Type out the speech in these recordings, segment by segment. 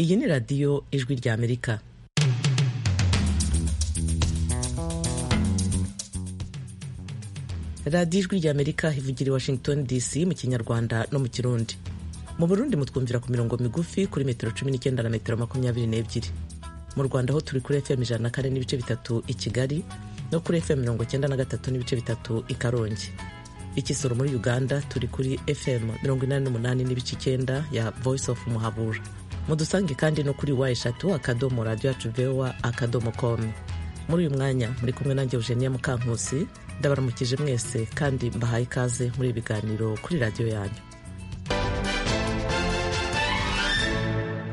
iyi ni radiyo ijwi ry'amerika radiyo ijwi ry'amerika ivugira i washington dc mu kinyarwanda no mu kirundi mu burundi mutwumvira ku mirongo migufi kuri metero cumi n'icyenda na metero makumyabiri n'ebyiri mu rwanda aho turi kuri fm ijana na kane n'ibice bitatu i kigali no kuri fm mirongo cyenda na gatatu n'ibice bitatu i karongi ikisoro muri uganda turi kuri fm mirongo inani n'umunani n'ibice icyenda ya voice of muhabura mudusange kandi no kuri wa eshatu akadomo radiyo yacu vewa akadomo komu muri uyu mwanya muri kumwe nanjye eugenia mukankusi ndabaramukije mwese kandi mbahaye ikaze muri ibiganiro kuri radiyo yanyu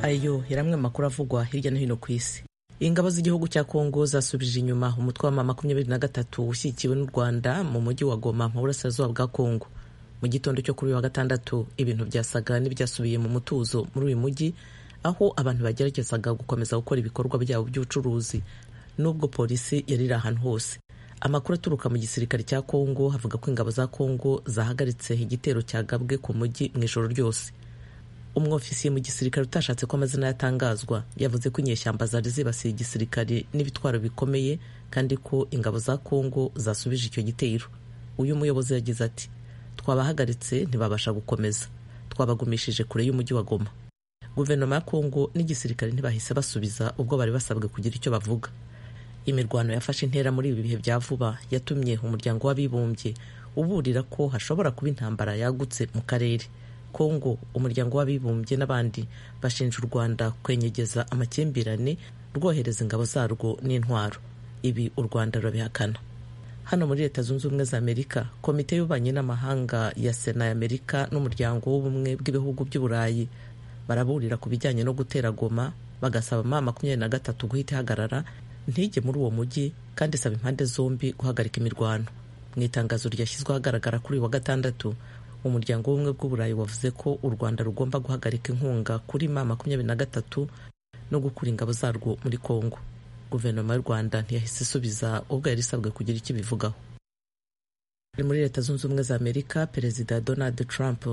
ayo yari amwe mu makuru avugwa hirya no hino ku isi ingabo z'igihugu cya kongo zasubije inyuma umutwe wa makumyabiri na gatatu ushyigikiwe n'u rwanda mu mujyi wa goma mu burasirazuba bwa kongo mu gitondo cyo kuri uyu wa gatandatu ibintu byasaga n'ibyasubiye mu mutuzo muri uyu mujyi aho abantu bageragezaga gukomeza gukora ibikorwa byabo by'ubucuruzi n'ubwo polisi yari iri ahantu hose amakuru aturuka mu gisirikare cya kongo havuga ko ingabo za kongo zahagaritse igitero cyagabwe ku mujyi mu ijoro ryose umwofisiye mu gisirikare utashatse ko amazina yatangazwa yavuze ko inyeshyamba zari zibasiye igisirikare n'ibitwaro bikomeye kandi ko ingabo za kongo zasubije icyo gitero uyu muyobozi yagize ati twabahagaritse ntibabasha gukomeza twabagumishije kure y'umujyi wa goma guverinoma ya kongo n'igisirikare ntibahise basubiza ubwo bari basabwe kugira icyo bavuga imirwano yafashe intera muri ibi bihe bya vuba yatumye umuryango w'abibumbye uburira ko hashobora kuba intambara yagutse mu karere kongo umuryango w'abibumbye n'abandi bashinja u rwanda kwenyegeza amakimbirane rwohereza ingabo zarwo n'intwaro ibi u rwanda rurabihakana hano muri leta zunze ubumwe za amerika komite y'ububanyi n'amahanga ya sena ya amerika n'umuryango w'ubumwe bw'ibihugu by'uburayi baraburira ku bijyanye no gutera goma bagasaba ma makumyabiri na gatatu guhita ihagarara ntige muri uwo mujyi kandi isaba impande zombi guhagarika imirwano mu itangazo ryashyizwe ahagaragara kuri uyu wa gatandatu umuryango w'ubumwe bw'uburayi wavuze ko u rwanda rugomba guhagarika inkunga kuri ma makumyabiri na gatatu no gukura ingabo zarwo muri kongo guverinoma y'u rwanda ntiyahise isubiza ubwo yari isabwe kugira icyo ibivugaho muri leta zunze ubumwe za amerika perezida donald trump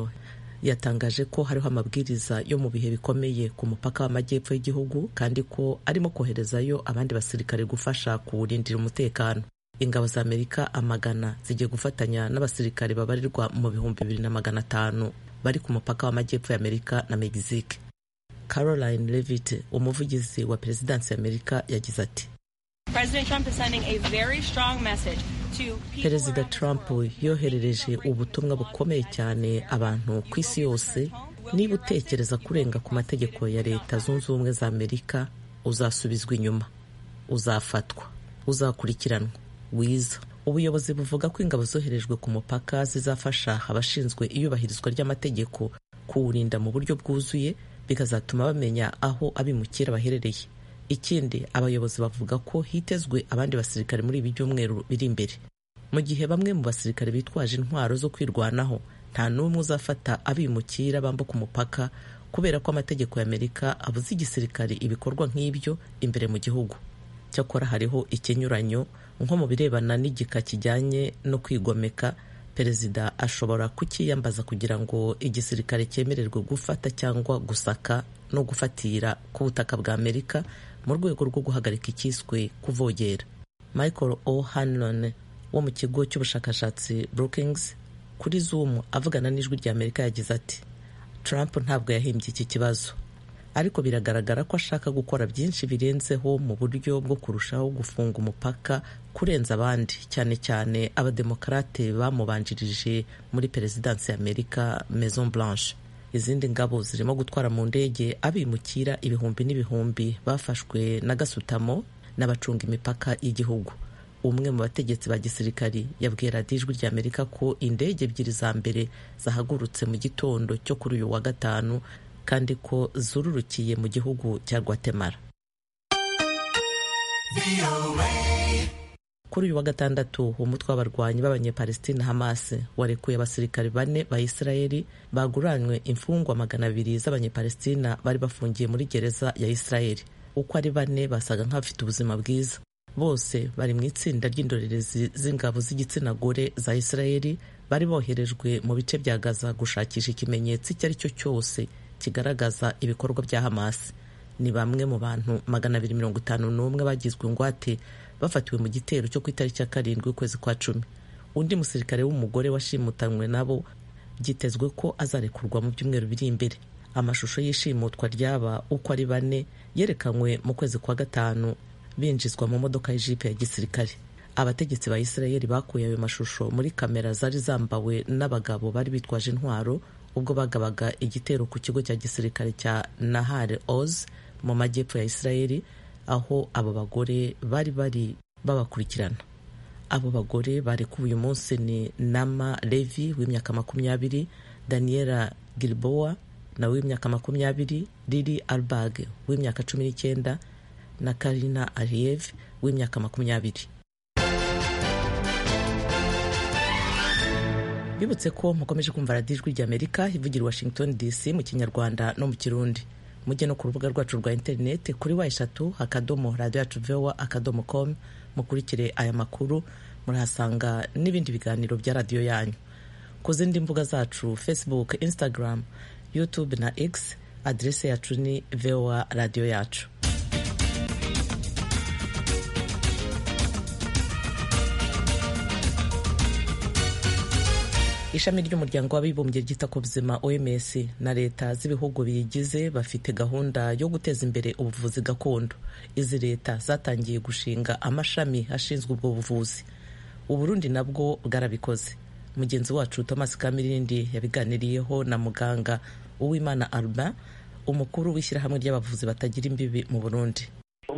yatangaje ko hariho amabwiriza yo mu bihe bikomeye ku mupaka w'amajyepfo y'igihugu kandi ko arimo koherezayo abandi basirikare gufasha kuwurindira umutekano ingabo za amerika amagana zigiye gufatanya n'abasirikare babarirwa mu bihumbi bibiri na magana atanu bari ku mupaka w'amajyepfo y'amerika na mexique Caroline Levitt umuvugizi wa perezidansi y'Amerika yagize ati Perezida Trump yoherereje ubutumwa bukomeye cyane abantu ku isi yose niba utekereza kurenga ku mategeko ya leta zunze ubumwe za Amerika uzasubizwa inyuma uzafatwa uzakurikiranwa wiza ubuyobozi buvuga ko ingabo zoherejwe ku mupaka zizafasha abashinzwe iyubahirizwa ry'amategeko kuwurinda mu buryo bwuzuye bikazatuma bamenya aho abimukira baherereye ikindi abayobozi bavuga ko hitezwe abandi basirikare muri ibi byumweru biri imbere mu gihe bamwe mu basirikare bitwaje intwaro zo kwirwanaho nta n'umwe uzafata abimukira bambuka umupaka kubera ko amategeko y'amerika abuza igisirikare ibikorwa nk'ibyo imbere mu gihugu cyakora hariho ikinyuranyo nko mu birebana n'igika kijyanye no kwigomeka perezida ashobora kukiyambaza kugira ngo igisirikare cyemererwe gufata cyangwa gusaka no gufatira ku butaka bwa amerika mu rwego rwo guhagarika icyiswe kuvogera michael o'hanlon wo mu kigo cy'ubushakashatsi brookings kuri zoom avugana n'ijwi rya amerika yagize ati trump ntabwo yahimbye iki kibazo ariko biragaragara ko ashaka gukora byinshi birenzeho mu buryo bwo kurushaho gufunga umupaka kurenza abandi cyane cyane abademokarate bamubanjirije muri perezidansi ya amerika maison blanche izindi ngabo zirimo gutwara mu ndege abimukira ibihumbi n'ibihumbi bafashwe na gasutamo n'abacunga imipaka y'igihugu umwe mu bategetsi ba gisirikari yabwiye radiyo ijwi rya amerika ko indege ebyiri za mbere zahagurutse mu gitondo cyo kuri uyu wa gatanu kandi ko zururukiye mu gihugu cya Guatemala kuri uyu wa gatandatu umutwe w'abarwanyi b'abanyepalestina hamas warekuye abasirikari bane ba isirayeli baguranywe imfungwa magana abiri z'abanyepalestina bari bafungiye muri gereza ya isirayeli uko ari bane basaga nk'abafite ubuzima bwiza bose bari mu itsinda ry'indorerezi z'ingabo z'igitsina gore za Israeli bari boherejwe mu bice bya Gaza gushakisha ikimenyetso icyo ari cyo cyose kigaragaza ibikorwa bya Hamas. Ni bamwe mu bantu magana abiri mirongo itanu n'umwe bagizwe ingwate bafatiwe mu gitero cyo ku itariki ya karindwi ukwezi kwa cumi. Undi musirikare w'umugore washimutanwe nabo byitezwe ko azarekurwa mu byumweru biri imbere. Amashusho y'ishimutwa ry'aba uko ari bane yerekanywe mu kwezi kwa gatanu binjizwa mu modoka y'ijipe ya gisirikare abategetsi ba Isirayeli bakuye ayo mashusho muri kamera zari zambawe n'abagabo bari bitwaje intwaro ubwo bagabaga igitero ku kigo cya gisirikare cya Nahar Oz mu majyepfo ya Isirayeli aho abo bagore bari bari babakurikirana abo bagore barekuwe uyu munsi ni Nama Levi w'imyaka makumyabiri Daniela Gilboa nawe w'imyaka makumyabiri Lili Albag w'imyaka cumi n'icyenda na Karina Aliyev w'imyaka makumyabiri bibutse ko mukomeje kumva radiyo ijwi ry'amerika ivugira i washington dc mu kinyarwanda no mu kirundi mujye no ku rubuga rwacu rwa interineti kuri wa eshatu akadomo radiyo yacu vewa akadomo komu mukurikire aya makuru murahasanga n'ibindi biganiro bya radiyo yanyu ku zindi mbuga zacu facebook instagram youtube na x aderese yacu ni vewa radiyo yacu ishami ry'umuryango w'abibumbye ryita ku buzima oms na leta z'ibihugu biyigize bafite gahunda yo guteza imbere ubuvuzi gakondo izi leta zatangiye gushinga amashami ashinzwe ubwo buvuzi uburundi nabwo bwarabikoze mugenzi wacu thomas kamirindi yabiganiriyeho na muganga uwimana albin umukuru w'ishyirahamwe ry'abavuzi batagira imbibi mu burundi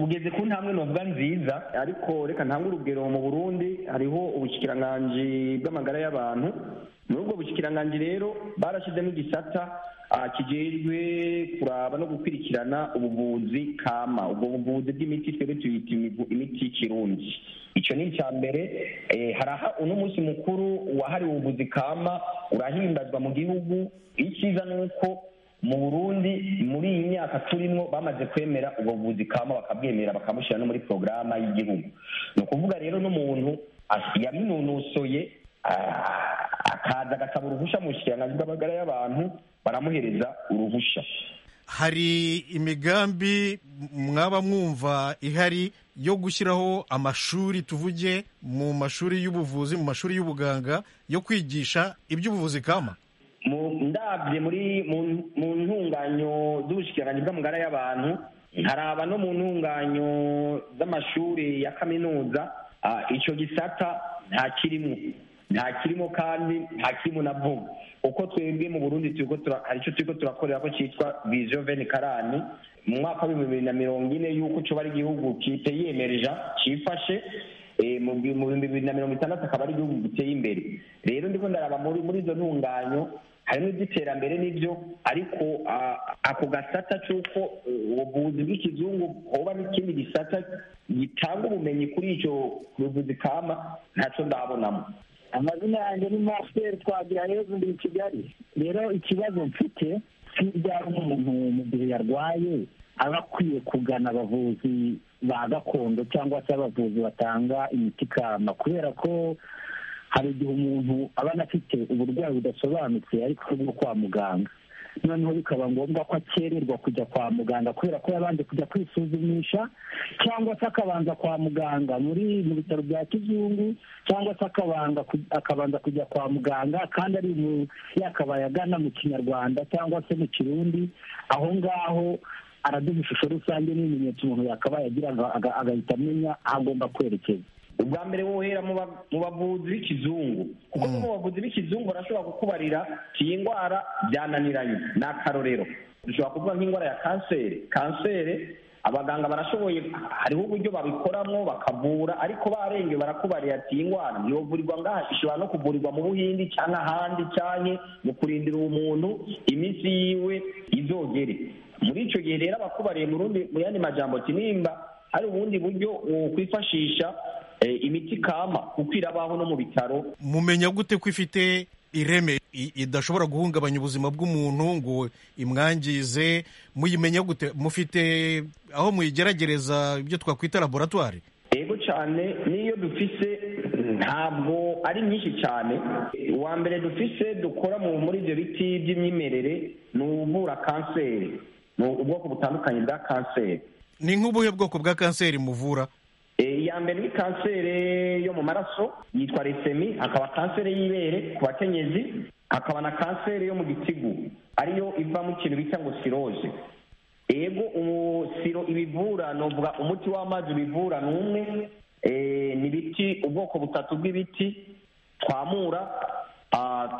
ugeze ku ntambwe novuga nziza ariko reka ntange urugero mu burundi hariho ubushyikiranganji bw'amagara y'abantu muri ubwo bushyikiranganji rero barashyizemo igisata kijejwe kuraba no gukurikirana ubuvuzi kama ubwo buvuzi bw'imiti twebwe tuyita imiti y'ikirundi icyo ni icya mbere haraha uno munsi mukuru wahariwe ubuvuzi kama urahimbazwa mu gihugu icyiza ni uko mu burundi muri iyi myaka turimo bamaze kwemera ubwo buvuzi kama bakabwemera bakabushyira no muri porogaramu y'igihugu ni ukuvuga rero n'umuntu yabinonosoye akaza agasaba uruhushya mu bushikiranganji bw'amagara y'abantu baramuhereza uruhushya hari imigambi mwaba mwumva ihari yo gushyiraho amashuri tuvuge mu mashuri y'ubuvuzi mu mashuri y'ubuganga yo kwigisha iby'ubuvuzi kama ndabye muri mu ntunganyo z'ubushyikiranganji bw'amagara y'abantu nkaraba no mu ntunganyo z'amashuri ya kaminuza icyo gisata nta kirimo nta kirimo kandi nta kirimo na vuba uko twebwe mu burundi hari icyo turi turakorera ko cyitwa viziyo veni karani mu mwaka w'ibihumbi bibiri na mirongo ine y'uko cyo ari igihugu yiyemereje cyifashe mu bihumbi bibiri na mirongo itandatu akaba ari igihugu giteye imbere rero ndiko ndaraba muri izo ntunganyo harimo iby'iterambere n'ibyo ariko ako gasata cy'uko ubuvuzi bw'ikizungu hoba n'ikindi gisata gitanga ubumenyi kuri icyo buvuzi kama ntacyo ndabonamo amazina yanjye ni marcel twagira heza ndi kigali rero ikibazo mfite si ibyaba umuntu mu gihe yarwaye aba akwiye kugana abavuzi ba gakondo cyangwa se abavuzi batanga imiti kama kubera ko hari igihe umuntu aba anafite uburwayi budasobanutse ariko bwo kwa muganga noneho bikaba ngombwa ko akererwa kujya kwa muganga kubera ko yabanje kujya kwisuzumisha cyangwa se akabanza kwa muganga muri mu bitaro bya kizungu cyangwa se akabanza kujya kwa muganga kandi ari yakabaye agana mu kinyarwanda cyangwa se mu kirundi aho ngaho araduha ishusho rusange n'ibimenyetso umuntu yakabaye agira agahita amenya aho agomba kwerekeza ubwa mbere wohera mu bavuzi b'ikizungu kuko mu bavuzi b'ikizungu barashobora kukubarira iyi ndwara byananiranye ni akarorero dushobora kuvuga nk'indwara ya kanseri kanseri abaganga barashoboye hariho uburyo babikoramo bakavura ariko barengeye barakubarira ati iyi ndwara ntiyovurirwa ngaha ishobora no kuvurirwa mu buhindi cyangwa ahandi cyane mu kurindira umuntu iminsi yiwe izogere muri icyo gihe rero abakubariye mu yandi majambo kinimba hari ubundi buryo wakwifashisha imiti kama kuko irabaho no mu bitaro mumenya gute ko ifite ireme idashobora guhungabanya ubuzima bw'umuntu ngo imwangize muyimenya gute mufite aho muyigeragereza ibyo twakwita laboratwari yego cyane cyane n'iyo dufise ntabwo ari nyinshi cyane uwa mbere dufise dukora mu muri ibyo biti by'imyemerere ni uvura kanseri ni ubwoko butandukanye bwa kanseri ni nk'ubuhe bwoko bwa kanseri muvura iya mbere ni kanseri yo mu maraso yitwa resemi hakaba kanseri y'ibere ku bakenyezi hakaba na kanseri yo mu gitigu ariyo iva mu kintu bita ngo siroje ego siro ibivura ni uvuga umuti w'amazi ubivura ni umwe ni ibiti ubwoko butatu bw'ibiti twamura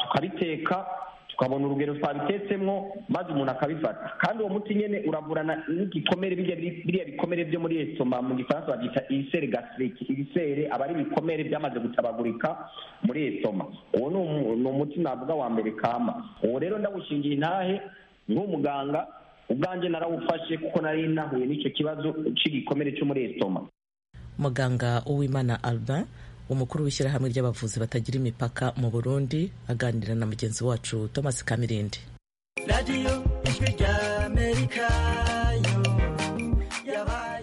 tukabiteka tukabona urugero twabitetsemo maze umuntu akabifata kandi uwo muti nyine uravurana n'igikomere biriya bikomere byo muri esitoma mu gifaransa babyita ibisere gasiriki ibisere aba ari ibikomere byamaze gutabagurika muri esitoma uwo ni umuti navuga wa mbere kama uwo rero ndawushingiye intahe nk'umuganga ubwanjye narawufashe kuko nari nahuye n'icyo kibazo cy'igikomere cyo muri esitoma muganga uwimana albin umukuru w'ishyirahamwe ry'abavuzi batagira imipaka mu burundi aganira na mugenzi wacu thomas kamirindi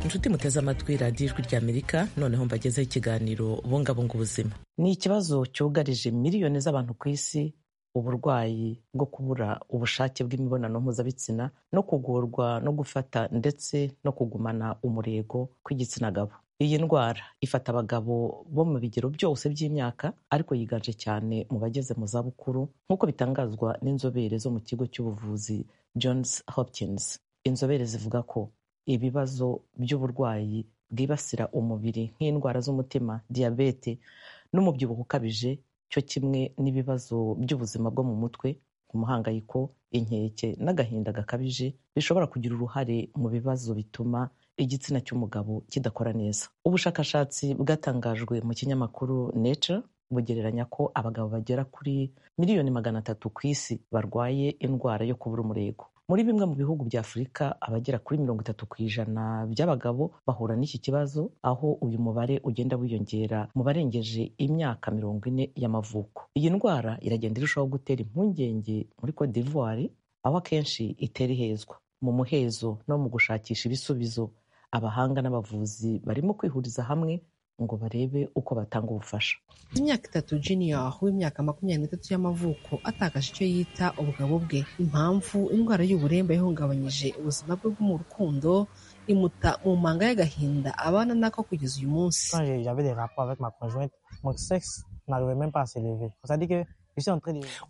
inshuti muteze amatwi radiyo ijwi ry'amerika noneho mbagezeho ikiganiro bungabunga ubuzima ni ikibazo cyugarije miliyoni z'abantu ku isi uburwayi bwo kubura ubushake bw'imibonano mpuzabitsina no kugorwa no gufata ndetse no kugumana umurego kw'igitsina gabo iyi ndwara ifata abagabo bo mu bigero byose by'imyaka ariko yiganje cyane mu bageze mu zabukuru nk'uko bitangazwa n'inzobere zo mu kigo cy'ubuvuzi johns hopkins inzobere zivuga ko ibibazo by'uburwayi bwibasira umubiri nk'indwara z'umutima diyabete n'umubyibuho ukabije cyo kimwe n'ibibazo by'ubuzima bwo mu mutwe umuhangayiko inkeke n'agahinda gakabije bishobora kugira uruhare mu bibazo bituma igitsina cy'umugabo kidakora neza ubushakashatsi bwatangajwe mu kinyamakuru nature bugereranya ko abagabo bagera kuri miliyoni magana atatu ku isi barwaye indwara yo kubura umurego muri bimwe mu bihugu bya afurika abagera kuri mirongo itatu ku ijana by'abagabo bahura n'iki kibazo aho uyu mubare ugenda wiyongera mu barengeje imyaka mirongo ine y'amavuko iyi ndwara iragenda irushaho gutera impungenge muri cote d'ivoire aho akenshi itera ihezwa mu muhezo no mu gushakisha ibisubizo abahanga n'abavuzi barimo kwihuriza hamwe ngo barebe uko batanga ubufasha imyaka itatu junior w'imyaka makumyabiri n'itatu y'amavuko atakaje icyo yita ubugabo bwe impamvu indwara y'uburemba yahungabanyije ubuzima bwe bwo mu rukundo imuta mu manga y'agahinda abana nako kugeza uyu munsi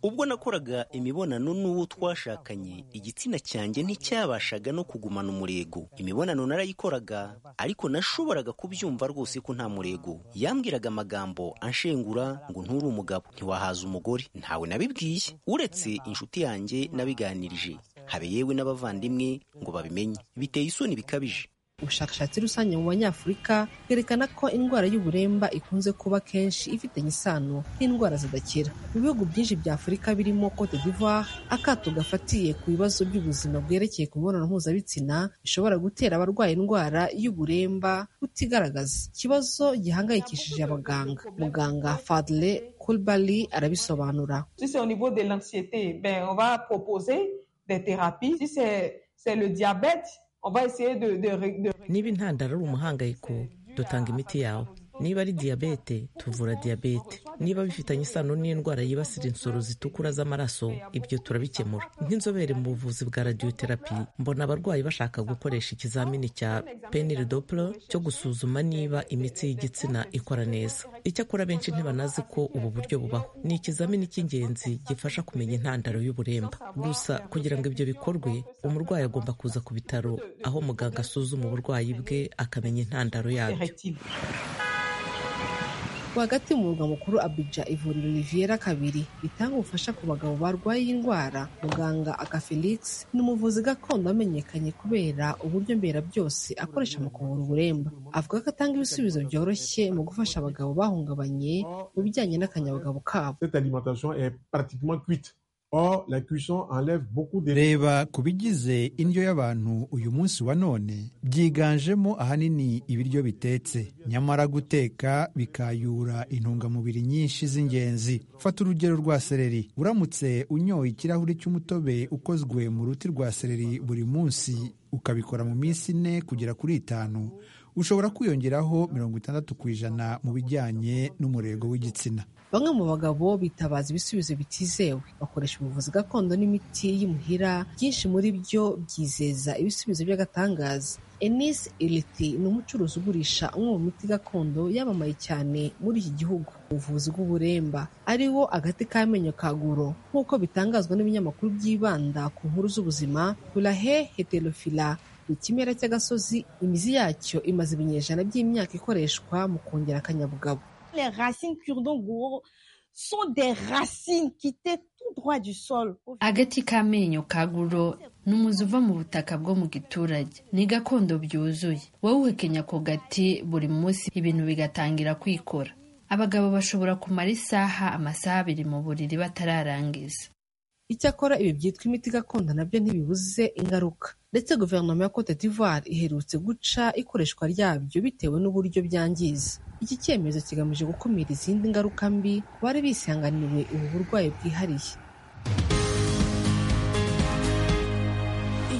ubwo nakoraga imibonano n'uwo twashakanye igitsina cyanjye nticyabashaga no kugumana umurego imibonano narayikoraga ariko nashoboraga kubyumva rwose ko nta murego yambwiraga amagambo anshengura ngo nturi umugabo ntiwahaza umugore ntawe nabibwiye uretse inshuti yanjye nabiganirije habe yewe n'abavandimwe ngo babimenye biteye isoni bikabije ubushakashatsi rusange mu banyafurika bwerekana ko indwara y'uburemba ikunze kuba kenshi ifitanye isano n'indwara zidakira mu bihugu byinshi bya afurika birimo cote d'ivoire akato gafatiye ku bibazo by'ubuzima bwerekeye ku mibonano mpuzabitsina bishobora gutera abarwaye indwara y'uburemba kutigaragaza ikibazo gihangayikishije abaganga muganga fadle kulbali arabisobanura c'est le diabète niba intandaro ari umuhangayiko dutanga imiti yawe niba ari diyabete tuvura diyabete niba bifitanye isano n'indwara yibasira insoro zitukura z'amaraso ibyo turabikemura nk'inzobere mu buvuzi bwa radiyoterapi mbona abarwayi bashaka gukoresha ikizamini cya penile doplo cyo gusuzuma niba imitsi y'igitsina ikora neza icyakora benshi ntibanazi ko ubu buryo bubaho ni ikizamini cy'ingenzi gifasha kumenya intandaro y'uburemba gusa kugira ngo ibyo bikorwe umurwayi agomba kuza ku bitaro aho muganga asuzuma uburwayi bwe akamenya intandaro yabyo rwagati mu murwa mukuru abidja ivuriro riviera kabiri ritanga ubufasha ku bagabo barwaye iyi ndwara muganga aka felix ni umuvuzi gakondo wamenyekanye kubera uburyo mbera byose akoresha mu kuvura uburemba avuga ko atanga ibisubizo byoroshye mu gufasha abagabo bahungabanye mu bijyanye n'akanyabugabo kabo reba ku bigize indyo y'abantu uyu munsi wa none byiganjemo ahanini ibiryo bitetse nyamara guteka bikayura intungamubiri nyinshi z'ingenzi fata urugero rwa seleri uramutse unyoye ikirahuri cy'umutobe ukozwe mu ruti rwa seleri buri munsi ukabikora mu minsi ine kugera kuri itanu ushobora kwiyongeraho mirongo itandatu ku ijana mu bijyanye n'umurego w'igitsina bamwe mu bagabo bitabaza ibisubizo bitizewe bakoresha ubuvuzi gakondo n'imiti y'imuhira byinshi muri byo byizeza ibisubizo by'agatangaza enise iriti ni umucuruzi ugurisha umwe mu miti gakondo yamamaye cyane muri iki gihugu ubuvuzi bw'uburemba ari wo agati k'amenyo ka guro nk'uko bitangazwa n'ibinyamakuru byibanda ku nkuru z'ubuzima burahe heterofila ikimera cy'agasozi imizi yacyo imaze ibinyejana by'imyaka ikoreshwa mu kongera akanyabugabo les racines Kurdongoro sont des racines qui étaient tout droit du sol. Agati k'amenyo ka guro ni umuzi uva mu butaka bwo mu giturage ni gakondo byuzuye wowe uhekenya ako gati buri munsi ibintu bigatangira kwikora abagabo bashobora kumara isaha amasaha abiri mu buriri batararangiza icyakora ibi byitwa imiti gakondo nabyo ntibibuze ingaruka ndetse guverinoma ya cote d'ivoire iherutse guca ikoreshwa ryabyo bitewe n'uburyo byangiza iki cyemezo kigamije gukumira izindi ngaruka mbi ku bari bisanganiwe ubu burwayi bwihariye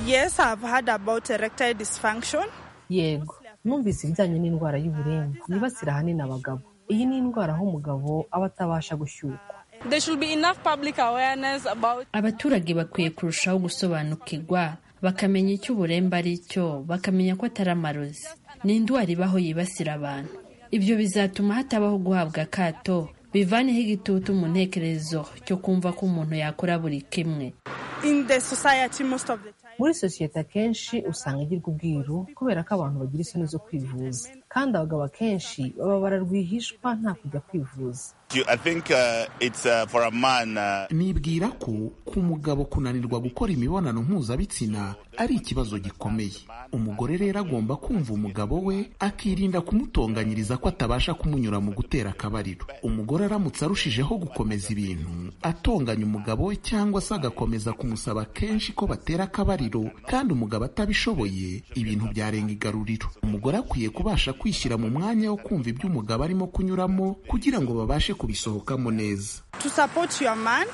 Yes, I've heard about erectile dysfunction. yego numvise ibijyanye n'indwara y'uburemba yibasira ahanini abagabo iyi ni indwara aho umugabo aba atabasha gushyukwa There should be enough public awareness about abaturage bakwiye kurushaho gusobanukirwa bakamenya icyo uburemba ari cyo bakamenya ko atari amarozi ni indwara ibaho yibasira abantu ibyo bizatuma hatabaho guhabwa akato bivaneho igitutu mu ntekerezo cyo kumva ko umuntu yakora buri kimwe in the society most of the time. muri sosiyete akenshi usanga igirwa ubwiru kubera ko abantu bagira isoni zo kwivuza kandi abagabo akenshi baba bararwihishwa nta kujya kwivuza You- I think uh, it's uh, for a man. Uh, nibwira ko ku mugabo kunanirwa gukora imibonano mpuzabitsina ari ikibazo gikomeye umugore rero agomba kumva umugabo we akirinda kumutonganyiriza ko atabasha kumunyura mu gutera akabariro umugore aramutse arushijeho gukomeza ibintu atonganya umugabo we cyangwa se agakomeza kumusaba kenshi ko batera akabariro kandi umugabo atabishoboye ibintu byarenga igaruriro umugore akwiye kubasha kwishyira mu mwanya wo kumva ibyo umugabo arimo kunyuramo kugira ngo babashe kubisohokamo neza To support your man,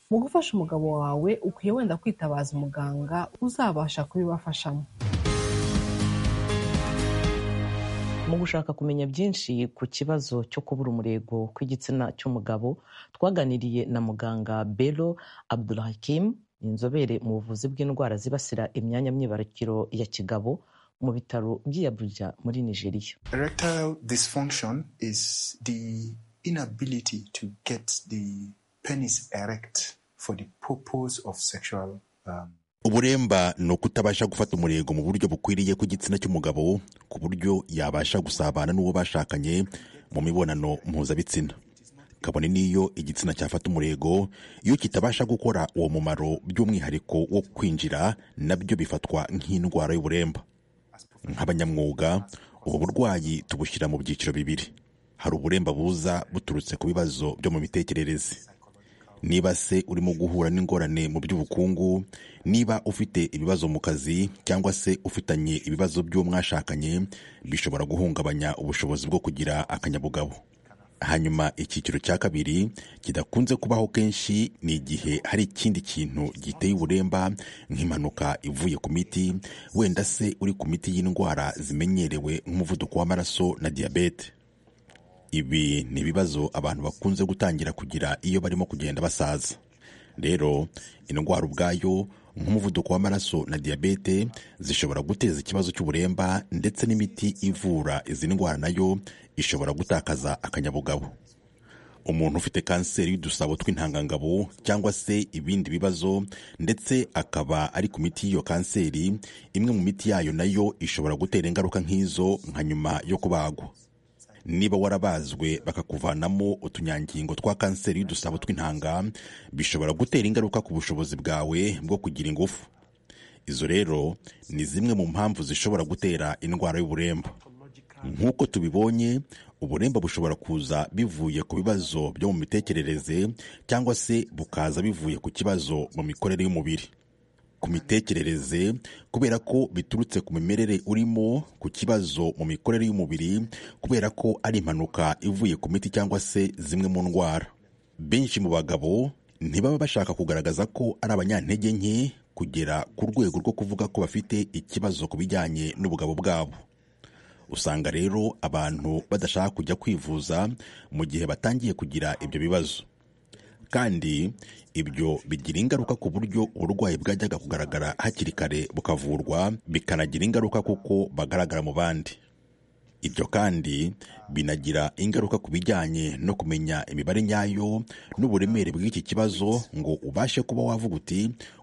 mu gufasha umugabo wawe ukwiye wenda kwitabaza umuganga uzabasha kubibafashamo mu gushaka kumenya byinshi ku kibazo cyo kubura umurego kw'igitsina cy'umugabo twaganiriye na muganga bero abdulhakim inzobere mu buvuzi bw'indwara zibasira imyanya myibarukiro ya kigabo mu bitaro by'i Abuja muri nigeria Erectile dysfunction is the inability to get the penis erect for the purpose of sexual. Um, uburemba ni ukutabasha gufata umurego mu buryo bukwiriye ku gitsina cy'umugabo ku buryo yabasha gusabana n'uwo bashakanye mu mibonano mpuzabitsina kabone n'iyo igitsina cyafata umurego iyo kitabasha gukora uwo mumaro by'umwihariko wo kwinjira nabyo bifatwa nk'indwara y'uburemba nk'abanyamwuga ubu burwayi tubushyira mu byiciro bibiri hari uburemba buza buturutse ku bibazo byo mu mitekerereze niba se urimo guhura n'ingorane mu by'ubukungu niba ufite ibibazo mu kazi cyangwa se ufitanye ibibazo by'uwo mwashakanye bishobora guhungabanya ubushobozi bwo kugira akanyabugabo hanyuma icyiciro cya kabiri kidakunze kubaho kenshi ni igihe hari ikindi kintu giteye uburemba nk'impanuka ivuye ku miti wenda se uri ku miti y'indwara zimenyerewe nk'umuvuduko w'amaraso na diyabete ibi ni ibibazo abantu bakunze gutangira kugira iyo barimo kugenda basaza rero indwara ubwayo nk'umuvuduko w'amaraso na diyabete zishobora guteza ikibazo cy'uburemba ndetse n'imiti ivura izi ndwara nayo ishobora gutakaza akanyabugabo umuntu ufite kanseri y'udusabo tw'intangangabo cyangwa se ibindi bibazo ndetse akaba ari ku miti y'iyo kanseri imwe mu miti yayo nayo ishobora gutera ingaruka nk'izo nka nyuma yo kubagwa niba warabazwe bakakuvanamo utunyangingo twa kanseri y'udusabo tw'intanga bishobora gutera ingaruka ku bushobozi bwawe bwo kugira ingufu izo rero ni zimwe mu mpamvu zishobora gutera indwara y'uburemba nk'uko tubibonye uburemba bushobora kuza bivuye ku bibazo byo mu mitekerereze cyangwa se bukaza bivuye ku kibazo mu mikorere y'umubiri ku mitekerereze kubera ko biturutse ku mimerere urimo ku kibazo mu mikorere y'umubiri kubera ko ari impanuka ivuye ku miti cyangwa se zimwe mu ndwara benshi mu bagabo ntibaba bashaka kugaragaza ko ari abanyantege nke kugera ku rwego rwo kuvuga ko bafite ikibazo ku bijyanye n'ubugabo bwabo usanga rero abantu badashaka kujya kwivuza mu gihe batangiye kugira ibyo bibazo kandi ibyo bigira ingaruka ku buryo uburwayi bwajyaga kugaragara hakiri kare bukavurwa bikanagira ingaruka kuko bagaragara mu bandi ibyo kandi binagira ingaruka ku bijyanye no kumenya imibare nyayo n'uburemere bw'iki kibazo ngo ubashe kuba wavuga uti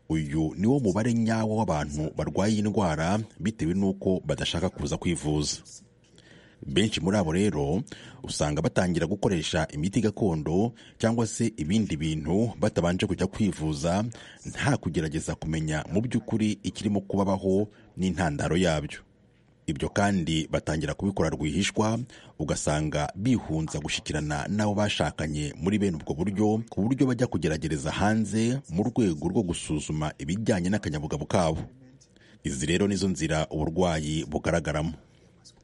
uyu niwo mubare nyawo w'abantu barwaye indwara bitewe n'uko badashaka kuza kwivuza benshi muri abo rero usanga batangira gukoresha imiti gakondo cyangwa se ibindi bintu batabanje kujya kwivuza nta kugerageza kumenya mu by'ukuri ikirimo kubabaho n'intandaro yabyo ibyo kandi batangira kubikora rwihishwa ugasanga bihunza gushyikirana n'abo bashakanye muri bene ubwo buryo ku buryo bajya kugerageza hanze mu rwego rwo gusuzuma ibijyanye n'akanyabugabo kabo izi rero nizo nzira uburwayi bugaragaramo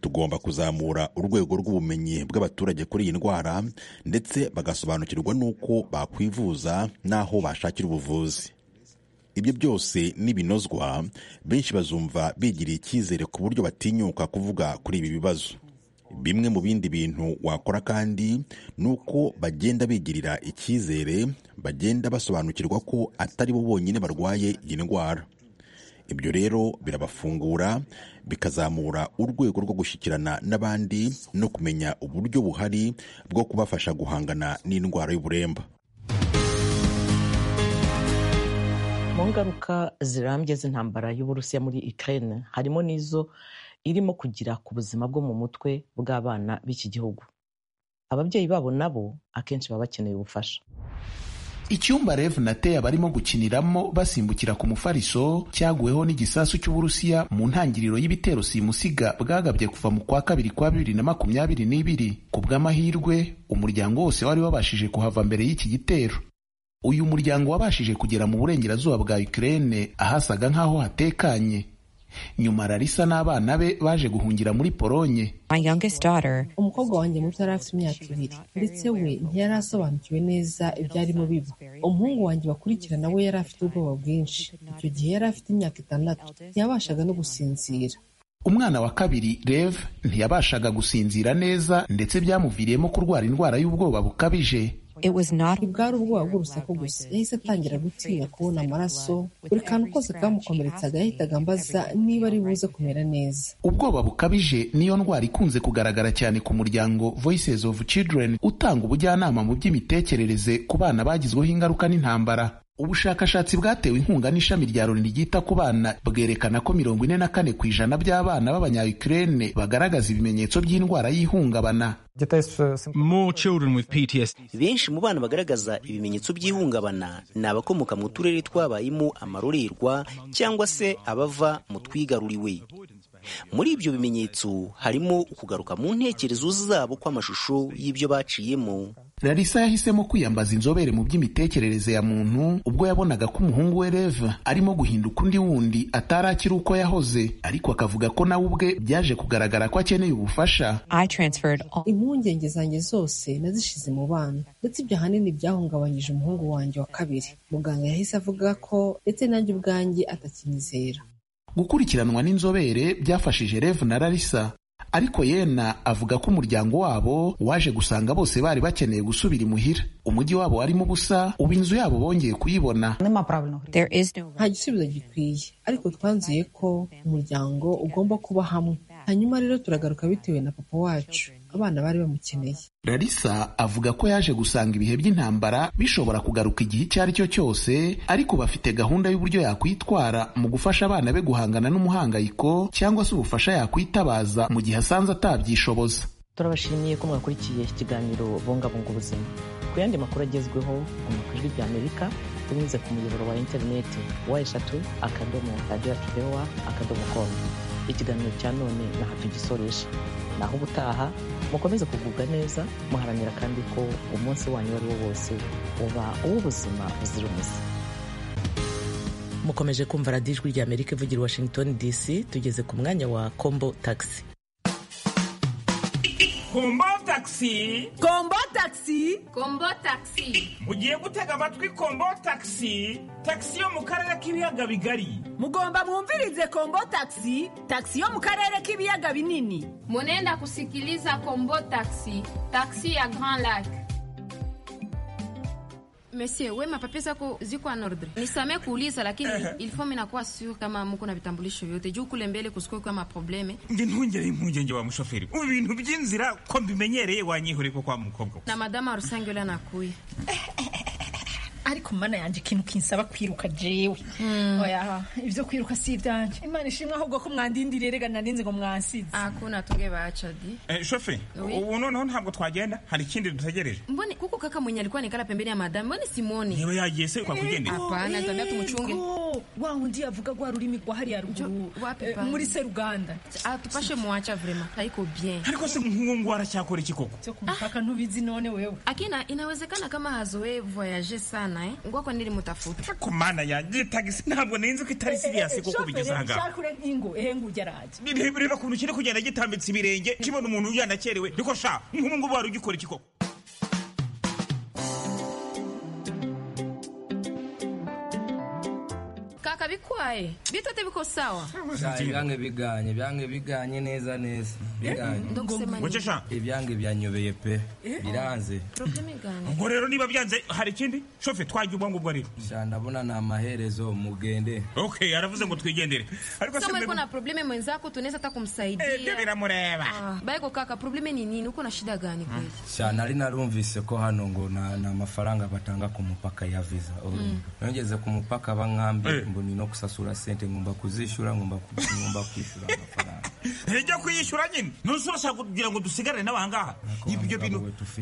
tugomba kuzamura urwego rw'ubumenyi bw'abaturage kuri iyi ndwara ndetse bagasobanukirwa n'uko bakwivuza n'aho bashakira ubuvuzi ibyo byose n'ibinozwa benshi bazumva bigiriye icyizere ku buryo batinyuka kuvuga kuri ibi bibazo bimwe mu bindi bintu wakora kandi ni uko bagenda bigirira icyizere bagenda basobanukirwa ko atari bo bonyine barwaye iyi ndwara ibyo rero birabafungura bikazamura urwego rwo gushyikirana n'abandi no kumenya uburyo buhari bwo kubafasha guhangana n'indwara y'uburemba mu ngaruka zirambye z'intambara y'uburusiya muri ukraine harimo n'izo irimo kugira ku buzima bwo mu mutwe bw'abana b'iki gihugu ababyeyi babo nabo akenshi baba bakeneye ubufasha icyumba rev na teya barimo gukiniramo basimbukira ku mufariso cyaguweho n'igisasu cy'uburusiya mu ntangiriro y'ibitero simusiga bwagabye kuva mu kwa kabiri kwa bibiri na makumyabiri n'ibiri ku bw'amahirwe umuryango wose wari wabashije kuhava mbere y'iki gitero uyu muryango wabashije kugera mu burengerazuba bwa ukraine ahasaga nk'aho hatekanye nyuma rarisa n'abana be baje guhungira muri polonye umukobwa wanjye muto yari afite imyaka ibiri ndetse we ntiyari asobanukiwe neza ibyarimo biba umuhungu wanjye bakurikirana we yari afite ubwoba bwinshi icyo gihe yari afite imyaka itandatu ntiyabashaga no gusinzira umwana wa kabiri rev ntiyabashaga gusinzira neza ndetse byamuviriyemo kurwara indwara y'ubwoba bukabije bwari ubwoba bw'urusaku gusa yahise atangira gutinya kubona amaraso buri kantu kose kamukomeretsaga yahitaga ambaza niba ari buze kumera neza ubwoba bukabije niyo ndwara ikunze kugaragara cyane ku muryango voices of children utanga ubujyanama mu by'imitekerereze ku bana bagizweho ingaruka n'intambara ubushakashatsi bwatewe inkunga n'ishami rya loni ryita ku bana bwerekana ko mirongo ine na kane ku ijana by'abana b'abanyayukurene bagaragaza ibimenyetso by'indwara y'ihungabana benshi mu bana bagaragaza ibimenyetso by'ihungabana ni abakomoka mu turere twabayemo amarorerwa cyangwa se abava mu twigaruriwe muri ibyo bimenyetso harimo ukugaruka mu ntekerezo zabo kw'amashusho y'ibyo baciyemo larisa yahisemo kwiyambaza inzobere mu by'imitekerereze ya muntu ubwo yabonaga ko umuhungu we reva arimo guhinduka undi wundi atari akiri uko yahoze ariko akavuga ko nawe ubwe byaje kugaragara ko akeneye ubufasha impungenge zanjye zose nazishize mu bana ndetse ibyo ahanini byahungabanyije umuhungu wanjye wa kabiri muganga yahise avuga ko ndetse nanjye ubwanjye atakinyizera gukurikiranwa n'inzobere byafashije revu na larisa ariko yena avuga ko umuryango wabo waje gusanga bose bari bakeneye gusubira imuhira umujyi wabo warimo ubusa ubu inzu yabo bongeye kuyibona nta gisubizo gikwiye ariko twanzuye ko umuryango ugomba kuba hamwe hanyuma rero turagaruka bitewe na papa wacu abana bari bamukeneye larisa avuga ko yaje gusanga ibihe by'intambara bishobora kugaruka igihe icyo ari cyo cyose ariko bafite gahunda y'uburyo yakwitwara mu gufasha abana be guhangana n'umuhangayiko cyangwa se ubufasha yakwitabaza mu gihe asanze atabyishoboza turabashimiye ko mwakurikiye ikiganiro bungabunga ubuzima ku yandi makuru agezweho mu ijwi ry'amerika binyuze ku muyoboro wa interineti wa eshatu akadomo radiyo tubewa akadomo komu ikiganiro cya none na hafi gisoresha naho ubutaha mukomeze kugubwa neza muharanira kandi ko umunsi wanyu uwo ari wo wose uba uw'ubuzima buzira umuze mukomeje kumva radijwi rya amerika ivugira washington dc tugeze ku mwanya wa kombo tagisi kombo takisi kombo takisi kombo takisi mugiye gutega amatwi kombo takisi takisi yo mu karere k'ibiyaga bigari mugomba mwumvirize kombo takisi takisi yo mu karere k'ibiyaga binini munenda kusikiliza kombo takisi takisi ya grand lac Monsieur, we mapapi zako ziko en ordre. Nisamee kuuliza lakini il faut minakuwa sure kama mko na vitambulisho vyote juu kule mbele kusiko kwa maprobleme. nge ntungere impungenge wa mushoferi ubu bintu by'inzira ko mbimenyereye wanyihore ko kwa mukobwa we. Na madama rusange ule anakuya. ariko mana yanjye ikintu kinsaba kwiruka jewe oya ibyo kwiruka si ibyanje imana ishimwe ahubwo ko mwandindiriye rega narinzi ngo mwansize hakuna tunge baca di Eh, shoferi ubu noneho ntabwo twagenda hari ikindi dutegereje Mbone kuko kaka mwenye alikuwa nikala pembeni ya madama, mbone simuoni. niba yagiye se kwakugendera Hapana, tuambia tumuchunge. wa wundi yavuga rwa rurimi rwa hariya ruguru eh, pana? muri seruganda atupashe muwacha vrema haiko bien ariko se nk'uwo ngwara cyakora iki koko cyo kumupaka ntubizi none wewe akina inawezekana kama hazoe voyage sana eh? ngwako nili mutafuta ku mana yanjye tagisi ntabwo ninzi ko itari siriyasi kuko bigeze aha ngaha shakure ingo ehengu ugeraje Reba- reba ukuntu kiri kugenda gitambitse ibirenge kibona umuntu yanakerewe ariko sha nk'ubu ngubu wari ugikora iki koko kaka bikwaye bitote biko sawa Sha, ibyange biganye ibyange biganye neza neza biganye Eh, ndakusema nini? Ngoce sha. ibyange byanyobeye pe Eh. biranze probleme gani ubwo rero niba byanze hari ikindi shofe twajya ubwo ngubwo rero sha ndabona ni amaherezo mugende okay yaravuze ngo twigendere ariko se kama iko mbega- na probleme mwenzako tunaweza hata kumsaidia Eh, ndio vinamureva. Ah, baiko kaka probleme ni nini uko na shida gani kweli sha nari narumvise ko hano ngo na- ni amafaranga batanga ku mupaka ya visa Mm. nongeze ku mupaka bankambye mboni no kusasura sente ngomba kuzishyura ngomba ku- ngomba kwishyura ntijya kuyishyura nyine ntusi urashaka kugira ngo dusigarane n'abangaha ibyo bintu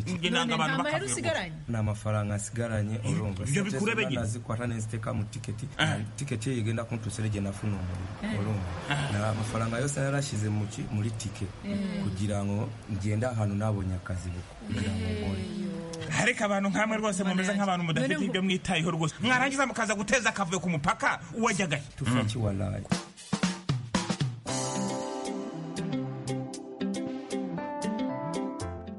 njye nanga abantu bakavuga ni amafaranga asigaranye urumva ibyo bikurebe nyine. nazikwata neza iteka mu tiketi tiketi ye igenda kuntusere igenda funumbura Eh. urumva na amafaranga yose narashyize mu ki- muri tike Mm. kugira ngo ngende ahantu nabonye akazi buko kugira ngo mbone ariko abantu nk'amwe rwose mumeze nk'abantu mudafite ibyo mwitayeho rwose mwarangiza mukaza guteza akavuyo ku mupaka uwajyagahe tufaki walayi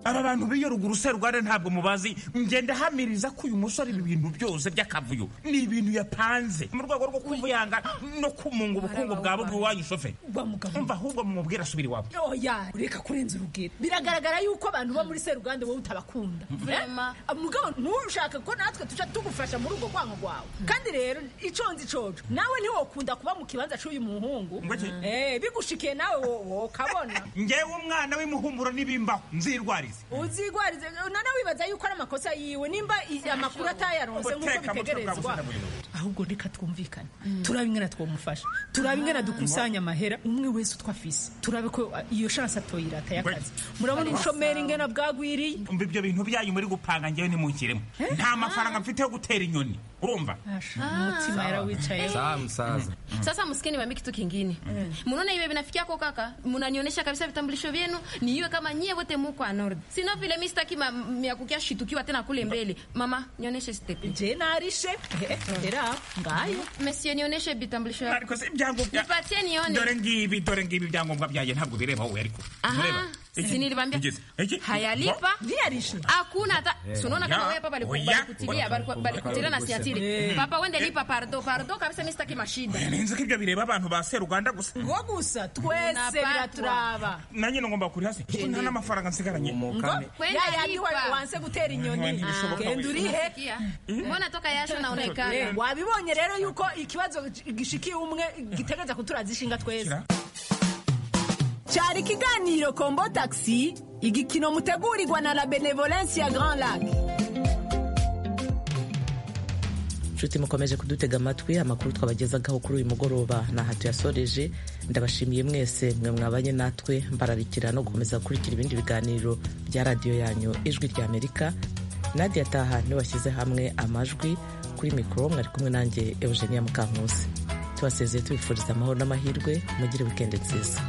aba bantu b'iyo ruguru se rwanda ntabwo mubazi ngenda hamiriza ko uyu musore ibi bintu byose by'akavuyo ni ibintu yapanze mu rwego rwo kumvuyanga no kumunga ubukungu bwa bwe iwanyu shoferi umva ahubwo mumubwira asubira iwabo oya reka kurenza urugero biragaragara yuko abantu bo muri seruganda wowe utabakunda Vrema. Eh? mugabo ntushaka ko natwe tuca tugufasha muri ubwo kwanga kwawe kandi rero iconze icoco nawe ntiwokunda kuba mu kibanza cy'uyu muhungu Eh, bigushikiye nawe wo- wokabona ngewe umwana w'imuhumuro n'ibimbaho nzirwarize uzigwarize nana wibaza yuko ari amakosa yiwe nimba i- amakuru atayaronse nk'uko Guteka mutwe bwa bitegerezwa gusana buri rugo. ahubwo reka twumvikane turabe ingana twamufasha turabe ingana dukusanya amahera umwe wese utwo afise turabe ko uh, iyo shansi atoyirata y'akazi murabona ubushomeri ingana bwagwiriye umva ibyo bintu byanyu muri gupanga ngewe ntimunkiremo nta mafaranga mfite yo gutera inyoni urumva umutima yarawicaye sawa musaza sasa msikeni waambi kitu kingine munaona iwe vinafikia ko kaka munanionyesha kabisa vitambulisho vyenu niiwe kama nyie wote muko anord sino vile mi sitaki ma- miakukia shitukiwa tena kule mbele mama nionyeshe stepi je narishe era ngayo monsieur nionyeshe vitambulisho yako ariko se ibyangombwa nipatie nione dore ngibi dore ngibi ibyangombwa byanjye ntabwo bireba wowe ariko Aha, Mureba. si Iki? nilibambia. Iki? Iki? hayalipa hakuna hata Eh, sunaona oya, kama wewe papa baliku- oya. balikutilia baliku- balikutilia na siatili Eh. papa wende lipa pardo pardo kabisa mi sitaki mashida ninzi ko ibyo bireba abantu ba seruganda gusa ngo gusa Unapatwa. twese biraturaba nanjye ngomba kuri hasi kuko nta n'amafaranga nsigaranye Kwenda Ya yandi lipa. wa- wanse gutera inyoni Ah. genda urihe Sikia. mbona toka yasho Eh, naonekana wabibonye rero yuko ikibazo gishikiye umwe gitegereza kuturazishinga twese cyari ikiganiro kombo taxi igikino mutegurirwa na la benevolence ya grand lac nshuti mukomeje kudutega amatwi amakuru twabagezagaho kuri uyu mugoroba ni aha tuyasoreje ndabashimiye mwese mwe mwabanye natwe mbararikira no gukomeza gukurikira ibindi biganiro bya radiyo yanyu ijwi rya amerika nadia taha niwe washyize hamwe amajwi kuri mikoro mwari kumwe nanjye eugenia mukankusi tubasezeye tubifuriza amahoro n'amahirwe mugire wikendi nziza